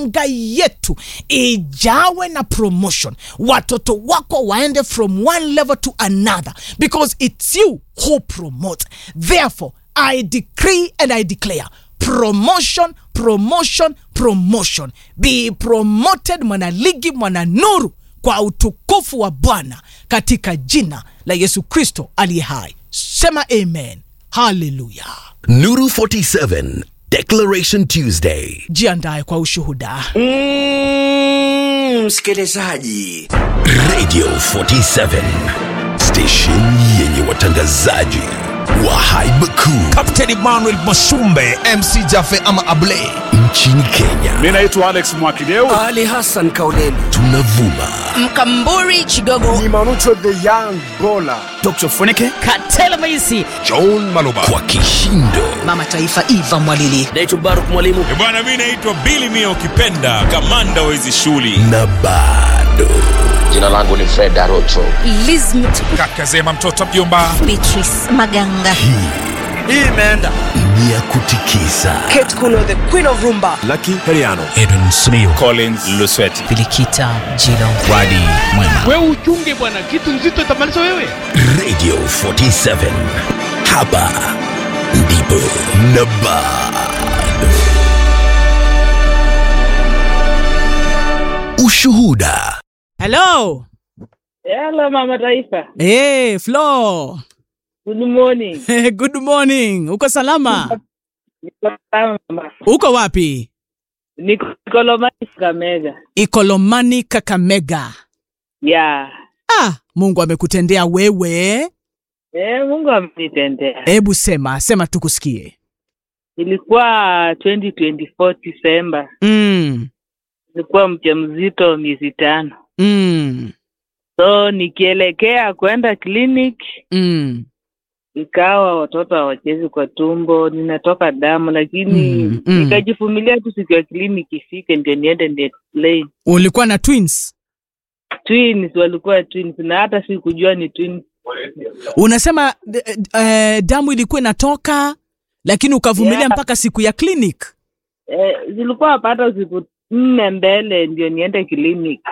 anga yetu ijawe na promotion watoto wako waende from one level to another because it's you who promote therefore i decree and i declare promotion promotion promotion be promoted mwanaligi mwananuru kwa utukufu wa bwana katika jina la yesu kristo aliye hai sema amen haleluya Nuru 47 Declaration Tuesday. jiandaye kwa ushuhuda Mm, msikilizaji Radio 47 station yenye watangazaji wa haiba kuu Captain Emmanuel Masumbe MC Jaffe ama Ablay nchini Kenya. mi naitwa alex mwakideu ali hassan kauleni Tunavuma mkamburi chigogo dr funike katela maisi John Maloba kwa kishindo mama taifa iva mwalili naitwa baruk mwalimu bwana mi naitwa bili mia ukipenda kamanda wa hizi shughuli na bado jina langu ni fred arocho lizmit kaka zema mtoto mjomba beatrice maganga hii imeenda ni ya kutikisa kate kuno the queen of rumba Edwin Smio collins lusweti bilikita jilo Wadi Mwema wewe uchunge bwana kitu nzito itamaliza wewe Radio 47 hapa ndipo na bado ushuhuda hello Hello mama taifa. hey, flo Good morning. good morning uko salama Niko sawa mama. uko wapi Niko Kolomani Kakamega. ikolomani kakamega Yeah. ah, mungu amekutendea wewe Eh, Mungu amenitendea. hebu sema sema tukusikie Ilikuwa 2024 Disemba. mm, Nilikuwa mjamzito miezi tano. mm, So nikielekea kwenda clinic mm, ikawa watoto hawachezi kwa tumbo, ninatoka damu, lakini Mm, mm. nikajivumilia tu siku ya clinic ifike ndio niende ni explain. ulikuwa na twins Twins walikuwa twins na hata sikujua ni twins. unasema d- d- eh, damu ilikuwa inatoka lakini ukavumilia Yeah. mpaka siku ya clinic Eh, zilikuwa pata siku nne mbele ndio niende clinic.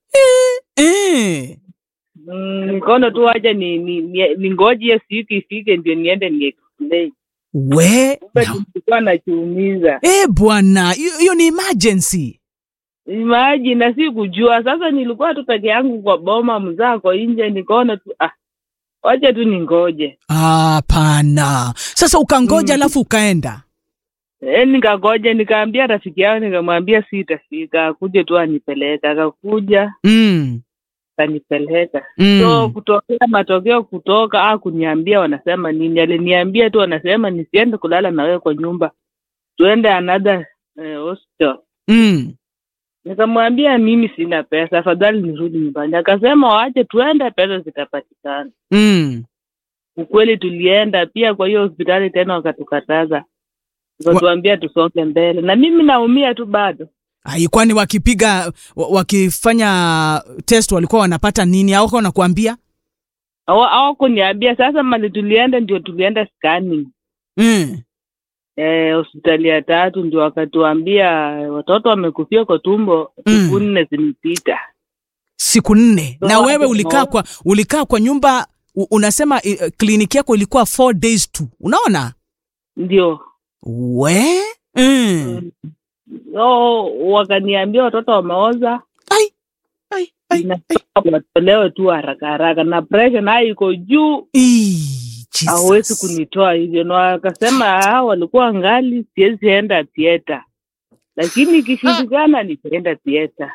eh. Mm, nikaona tu wacha ni ni, ni, ni ngoje hiyo siku ifike ndio niende ni explain. we Kumbe no. nilikuwa nachiumiza. eh, bwana hiyo hiyo ni emergency Imagine na sikujua. Sasa nilikuwa tu peke yangu kwa boma mzako nje nikaona tu ah wacha tu ningoje. hapana sasa ukangoja Mm. alafu ukaenda Eh, nikagoja nikaambia rafiki yangu nikamwambia sitafika akuje tu anipeleka akakuja mm. akanipeleka Mm. so kutokea matokeo kutoka ah kuniambia wanasema nini aliniambia tu wanasema nisiende kulala na wewe kwa nyumba tuende another eh, hospital Mm. nikamwambia mimi sina pesa afadhali nirudi nyumbani akasema waache tuende pesa zitapatikana Mm. ukweli tulienda pia kwa hiyo hospitali tena wakatukataza wakatuambia tusonge mbele na mimi naumia tu bado Ai, kwani wakipiga wa- wakifanya test walikuwa wanapata nini au wanakuambia Hawa- hawakuniambia sasa mali tulienda ndio tulienda scanning mm. eh, hospitali ya tatu ndio wakatuambia watoto wamekufia kwa tumbo Mm. siku nne zimepita siku nne So, na wewe hapo ulikaa tunaona- kwa ulikaa kwa nyumba u- unasema uh, kliniki yako ilikuwa four days tu unaona ndio we mm. so wakaniambia watoto wameoza ai, ai, ai, inafaa watolewe tu haraka haraka na presha nayo iko juu Ii, Jesus. hawezi kunitoa hivyo na wakasema "Ah, walikuwa ngali siwezi enda thieta lakini ikishindikana nitaenda thieta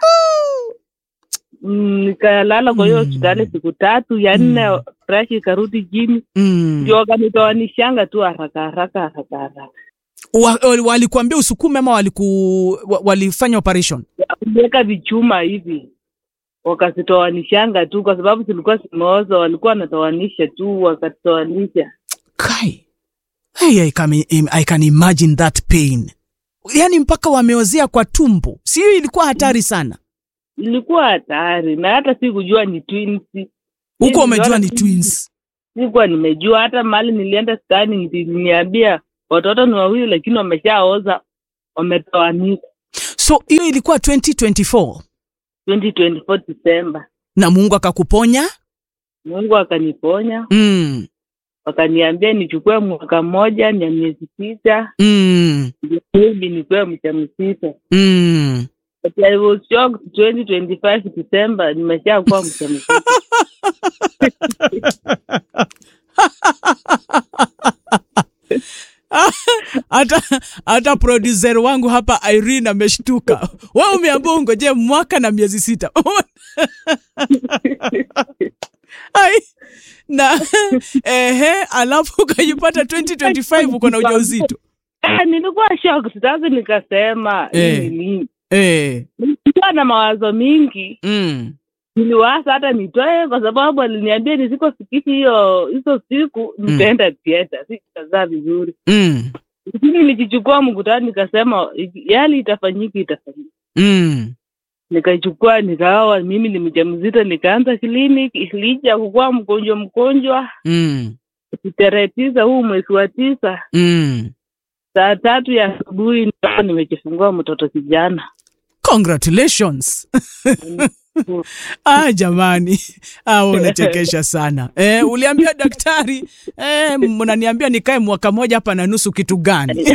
Mm, nikalala kwa hiyo Mm. hospitali siku tatu ya nne Mm. presha ikarudi chini mm. ndio wakanitoanishanga tu haraka haraka haraka haraka wa, wa- walikuambia usukume ama waliku, wa, walifanya operation waliweka vichuma hivi wakazitoanishanga tu kwa sababu zilikuwa zimeoza walikuwa wanatoanisha tu wakatoanisha kai hey, I, can, I can imagine that pain yaani mpaka wameozea kwa tumbo si hiyo ilikuwa hatari sana ilikuwa hatari na hata sikujua ni twins huko Niliona umejua ni tu- twins sikuwa nimejua hata mali nilienda scanning niliniambia watoto ni wawili lakini wameshaoza wametoanika so hiyo ilikuwa 2024 2024 Disemba. na mungu akakuponya Mungu akaniponya, mm. wakaniambia nichukue mwaka mmoja na miezi sita Mm. ndio maybe nikuwe mjamzito. Mm. But I was shocked 2025 December nimeshakuwa mjamzito. hata hata producer wangu hapa Irene ameshtuka. Wewe umeambiwa ungoje mwaka na miezi sita. Ai, na ehe, alafu ukajipata 2025 uko na ujauzito. Ah, nilikuwa shocked sasa nikasema Eh. hii ni nini? Eh. Nilikuwa na mawazo mingi Mm. niliwaza hata nitoe kwa sababu aliniambia nisikofikisha hiyo hizo siku nitaenda theater sikutazaa vizuri Mm. lakini nilikichukua mkutano nikasema yali itafanyika itafanyika Mm. nikaichukua nikawa mimi ni mjamzito nikaanza clinic licha kukuwa mgonjwa mgonjwa Mm. tarehe tisa huu mwezi wa tisa Mm. saa tatu ya asubuhi nikawa nimejifungua mtoto kijana Congratulations. ah, jamani ah, wewe unachekesha sana eh, uliambia daktari eh, mnaniambia nikae mwaka moja hapa na nusu kitu gani?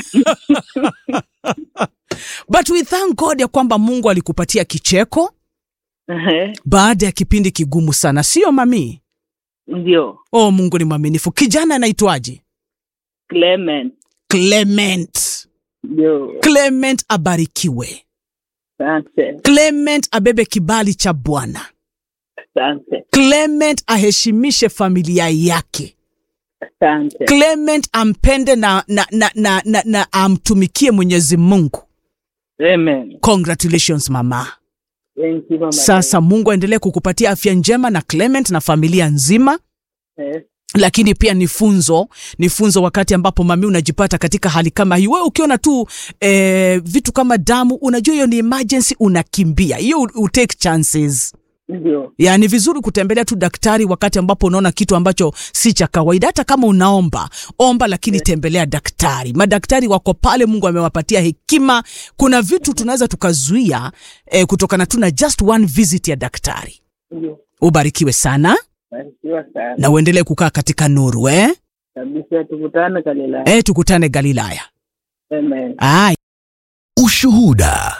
But we thank God ya kwamba Mungu alikupatia kicheko Ehe, baada ya kipindi kigumu sana, sio mami? ndio Oh, Mungu ni mwaminifu. Kijana anaitwaje? Clement Clement. ndio Clement abarikiwe. asante Clement abebe kibali cha Bwana. asante Clement aheshimishe familia yake. asante Clement ampende na, na, na, na, na, na amtumikie Mwenyezi Mungu. amen Congratulations mama. thank you mama Sasa Mungu aendelee kukupatia afya njema na Clement na familia nzima. Eh, lakini pia ni funzo ni funzo wakati ambapo mami unajipata katika hali kama hii wewe ukiona tu eh, vitu kama damu unajua hiyo ni emergency unakimbia hiyo u- u take chances ndio ya ni vizuri kutembelea tu daktari wakati ambapo unaona kitu ambacho si cha kawaida hata kama unaomba omba lakini tembelea daktari madaktari wako pale mungu amewapatia hekima kuna vitu tunaweza tukazuia eh, kutokana tu na just one visit ya daktari ndio ubarikiwe sana barikiwa sana na uendelee kukaa katika nuru eh? kabisa tukutane kalila Eh, tukutane galilaya amen Ay. Ushuhuda.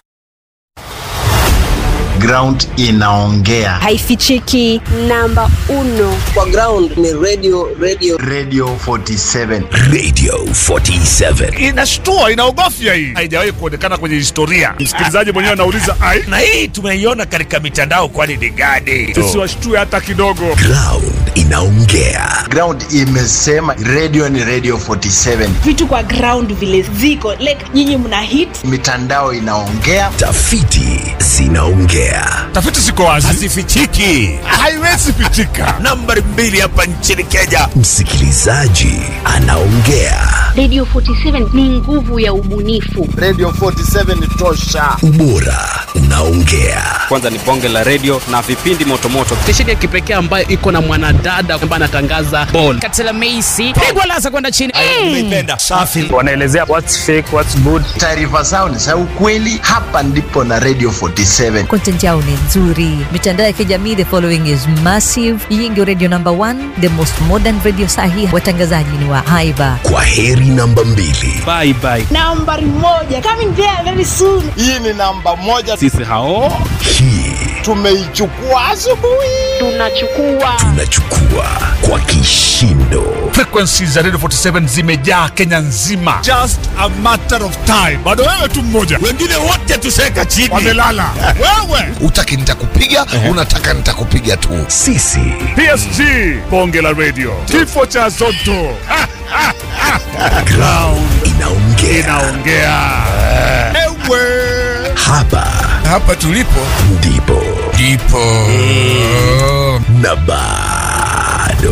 ground inaongea haifichiki namba uno kwa ground ni radio radio radio 47 Radio 47. inashtua inaogofya hii haijawahi kuonekana kwenye historia msikilizaji mwenyewe anauliza ai na hii tumeiona katika mitandao kwani ni gani tusiwashtue hata kidogo Ground inaongea. ground imesema radio ni radio 47 vitu kwa ground vile ziko like nyinyi mna hit mitandao inaongea Tafiti zinaongea. tafiti ziko wazi hazifichiki haiwezi pichika nambari mbili hapa nchini kenya Msikilizaji anaongea. Radio 47 ni nguvu ya ubunifu. radio 47 tosha Ubora unaongea. kwanza ni bonge la redio na vipindi motomoto stesheni ya kipekee ambayo iko na mwanadada ambaye anatangaza bol katela meisi pigwa lasa kwenda chini tumeipenda safi wanaelezea what's fake what's good taarifa zao ni za ukweli hapa ndipo na radio 47 content yao ni nzuri mitandao ya kijamii the following is massive hii ndio radio number one the most modern radio sahi watangazaji ni wa haiba Kwa heri namba mbili. bye bye nambari moja coming there very soon hii ni namba moja sisi hao Hii tumeichukua asubuhi Tunachukua tunachukua kwa kishindo. frequencies za radio 47 zimejaa kenya nzima just a matter of time bado wewe tu mmoja wengine wote tuseka chini wamelala wewe utaki nitakupiga unataka nitakupiga tu Sisi psg bonge la radio kifo cha zoto Ha, ha, ha. ground inaongea. inaongea ewe Hapa hapa tulipo ndipo ndipo na bado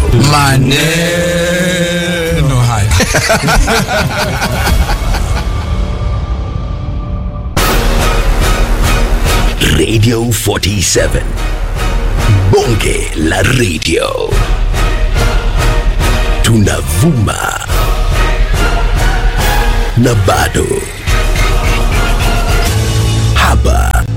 maneno haya Radio 47. Bonge la radio. Tunavuma na bado. Hapa hapa